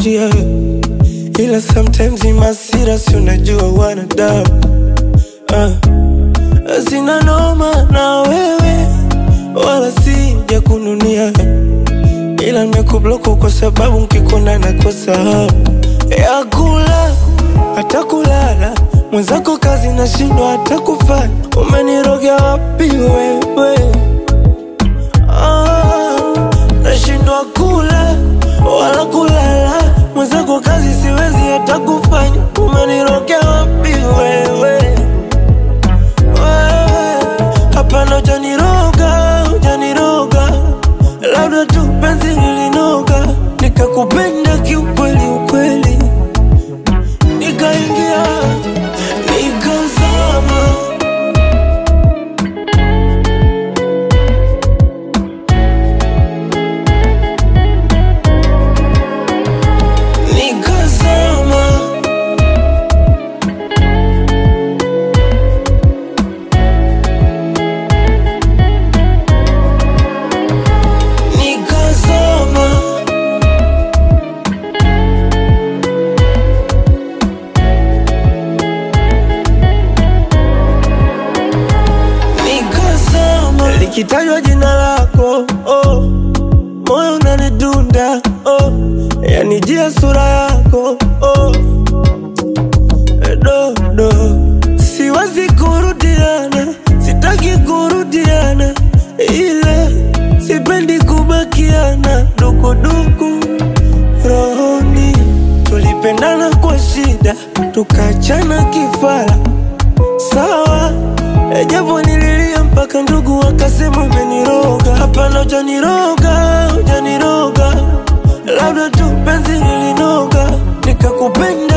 kuvutia, ila sometimes ni masira, si unajua wanadamu ah. Sina noma na wewe wala sija kununia, ila nimekubloku kwa sababu nkikona nakosa hamu ya kula hata kulala. Mwenzako kazi nashindwa hata kufanya, umenirogea wapi wewe? Ah, nashindwa kula wala kulala, mwenzako kazi siwezi hata kufanya, umenirogea wapi wewe? Wewe, Hapana, hujaniroga, hujaniroga, labda tu penzi lilinoga, nikakupenda kiukweli ukweli, nikaingia nikazama. Nikazama. Nikazama. Nikazama. Likitajwa jina lako oh, moyo unanidunda oh, yanijia sura yako oh, dodo siwezi kurudiana, sitaki kurudiana, ila sipendi kubakiana dukuduku rohoni. Tulipendana kwa shida, tukachana kifara, sawa E, japo nililia mpaka ndugu wakasema umeniroga. Hapana, hujaniroga, hujaniroga, labda tu penzi lilinoga, nikakupenda